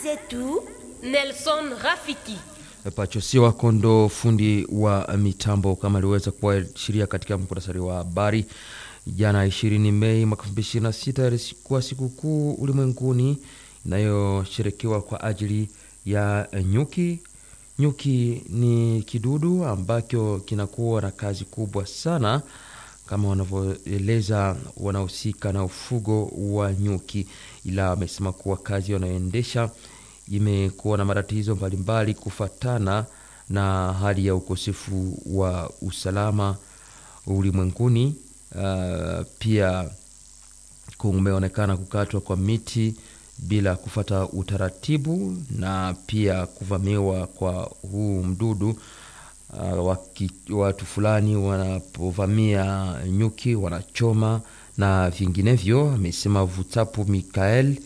zetu Nelson Rafiki. Pachosiwa Kondo, fundi wa mitambo, kama aliweza kuashiria katika muktasari wa habari jana 20 Mei mwaka 2026 ilikuwa sikukuu ulimwenguni inayosherekewa kwa ajili ya nyuki. Nyuki ni kidudu ambacho kinakuwa na kazi kubwa sana kama wanavyoeleza wanahusika na ufugo wa nyuki, ila wamesema kuwa kazi wanayoendesha imekuwa na matatizo mbalimbali kufatana na hali ya ukosefu wa usalama ulimwenguni. Uh, pia kumeonekana kukatwa kwa miti bila kufata utaratibu na pia kuvamiwa kwa huu mdudu. Uh, waki, watu fulani wanapovamia nyuki wanachoma na vinginevyo, amesema Vutapu Mikael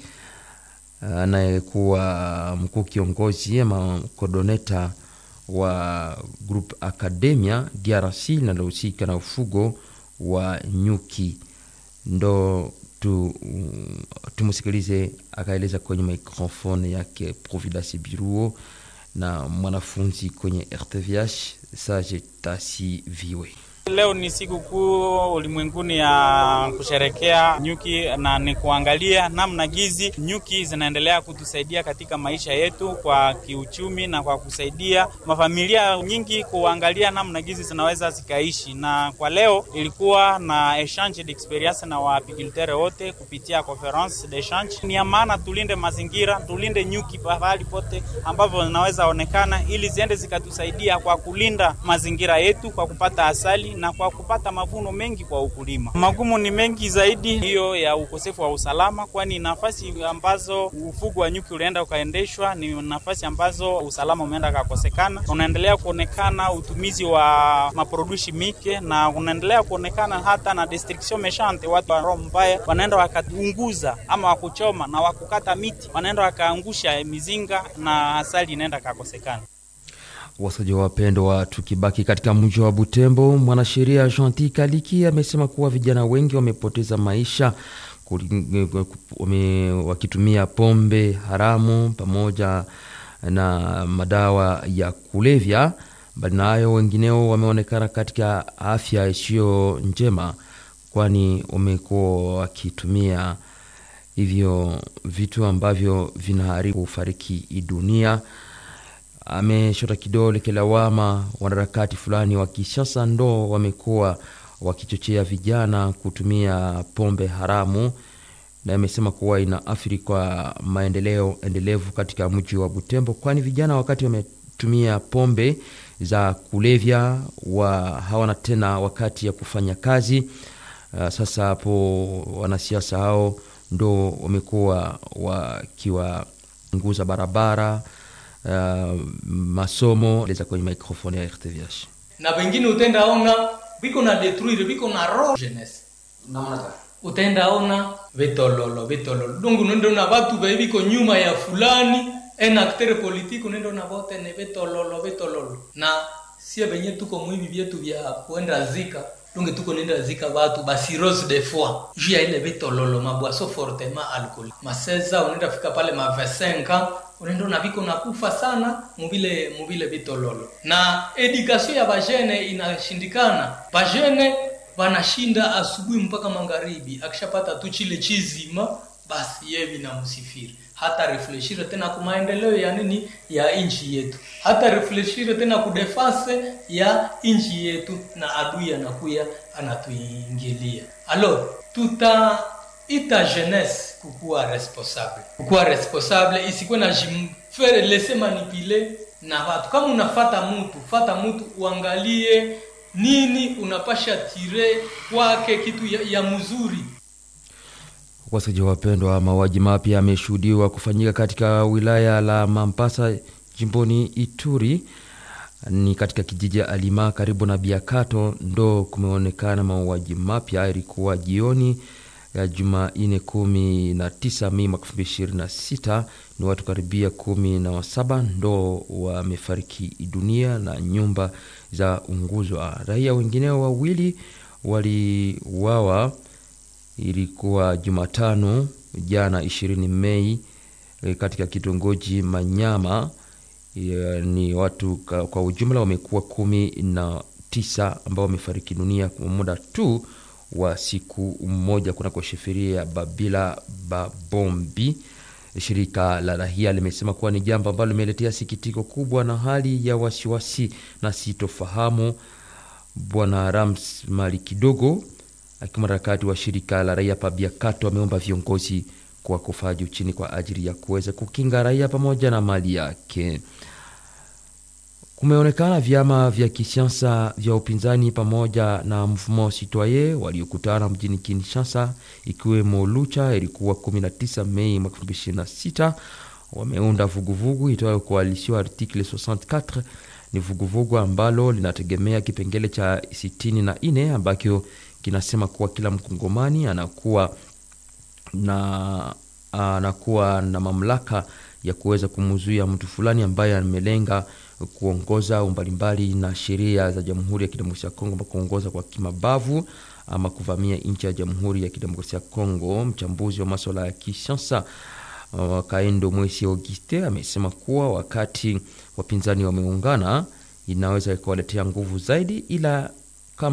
anayekuwa uh, mkuu kiongozi ama kodoneta wa Group Academia DRC linalohusika na ufugo wa nyuki. Ndo tu, tumusikilize akaeleza kwenye microphone yake Providence Biruo na mwanafunzi kwenye RTVH Sage Tasi Viwe. Leo ni siku kuu ulimwenguni ya kusherekea nyuki na ni kuangalia namna gizi nyuki zinaendelea kutusaidia katika maisha yetu kwa kiuchumi na kwa kusaidia mafamilia nyingi kuangalia namna gizi zinaweza zikaishi. Na kwa leo ilikuwa na exchange d'experience na waapiculteur wote kupitia conference d'echange. Ni ya maana tulinde mazingira, tulinde nyuki pahali pote ambavyo zinaweza onekana, ili ziende zikatusaidia kwa kulinda mazingira yetu kwa kupata asali na kwa kupata mavuno mengi kwa ukulima. Magumu ni mengi zaidi, hiyo ya ukosefu wa usalama, kwani nafasi ambazo ufugo wa nyuki ulienda ukaendeshwa ni nafasi ambazo usalama umeenda kakosekana. Unaendelea kuonekana utumizi wa maprodushi mike na unaendelea kuonekana hata na destruction meshante, watu wa roho mbaya wanaenda wakaunguza ama wakuchoma na wakukata miti, wanaenda wakaangusha mizinga na asali inaenda kakosekana. Wasaji wapendwa, tukibaki katika mji wa Butembo, mwanasheria Gentil Kaliki amesema kuwa vijana wengi wamepoteza maisha wame, wakitumia pombe haramu pamoja na madawa ya kulevya. Bali na hayo, wengineo wameonekana katika afya isiyo njema, kwani wamekuwa wakitumia hivyo vitu ambavyo vinaharibu fariki dunia. Ameshota kidole kilawama wanaharakati fulani wa Kishasa ndo wamekuwa wakichochea vijana kutumia pombe haramu, na amesema kuwa ina athiri kwa maendeleo endelevu katika mji wa Butembo, kwani vijana wakati wametumia pombe za kulevya wa hawana tena wakati ya kufanya kazi. Uh, sasa hapo wanasiasa hao ndo wamekuwa wakiwaunguza barabara Uh, masomo leza kwenye microphone ya RTVH na wengine utenda ona biko na detruire biko na ro jeunesse namna utenda ona vitololo vitololo dungu nendo na watu biko nyuma ya fulani en acteur politique nendo na vote ne vitololo vitololo na sie benye tuko mwivi vyetu vya kuenda zika dunge tuko nenda zika watu basi rose de foi juu ya ile vitololo mabwaso fortement alcool maseza unaenda fika pale ma 25 unaenda na viko nakufa sana mubile mubile vitololo na edukasio ya bajene inashindikana bajene wanashinda asubuhi mpaka magharibi akishapata tu chile chizima basi yeye vinamsifiri hata refleshire tena ku maendeleo ya nini ya inchi yetu hata refleshire tena ku defense ya inchi yetu na adui anakuya anatuingilia alors tuta ita jeunesse kukuwa responsable kukuwa responsable isikuwe na jimfere lese manipule na watu kama unafata mtu fata mtu uangalie nini unapasha tire kwake kitu ya, ya mzuri wasaji wapendwa mauaji mapya yameshuhudiwa kufanyika katika wilaya la mampasa jimboni ituri ni katika kijiji ya alima karibu na biakato ndo kumeonekana mauaji mapya ilikuwa jioni ya Jumanne kumi na tisa Mei mwaka elfu mbili ishirini na sita ni watu karibia kumi na wasaba ndo wamefariki dunia na nyumba za unguzwa. Raia wengineo wawili waliuawa, ilikuwa Jumatano jana ishirini Mei e, katika kitongoji Manyama e, ni watu ka, kwa ujumla wamekuwa kumi na tisa ambao wamefariki dunia kwa muda tu wa siku moja kunako sheferia ya Babila Babombi. Shirika la rahia limesema kuwa ni jambo ambalo limeletea sikitiko kubwa na hali ya wasiwasi na sitofahamu. Bwana Rams Mali Kidogo akiwa mwanaharakati wa shirika la raia Pabiakato ameomba viongozi kwa kufanya juu chini kwa ajili ya kuweza kukinga raia pamoja na mali yake. Kumeonekana vyama vya kisiasa vya upinzani pamoja na mfumo citoyen waliokutana mjini Kinshasa, ikiwemo Lucha ilikuwa 19 Mei 2026 wameunda vuguvugu itwayo Coalition Article 64. Ni vuguvugu ambalo linategemea kipengele cha 64 ambacho kinasema kuwa kila mkongomani anakuwa na anakuwa na mamlaka ya kuweza kumzuia mtu fulani ambaye amelenga kuongoza mbalimbali na sheria za Jamhuri ya Kidemokrasia ya Kongo, kuongoza kwa kimabavu ama kuvamia nchi ya Jamhuri ya Kidemokrasia ya Kongo. Mchambuzi wa masuala ya kisiasa uh, Kaendo Mwesi Auguste amesema kuwa wakati wapinzani wameungana inaweza ikawaletea nguvu zaidi, ila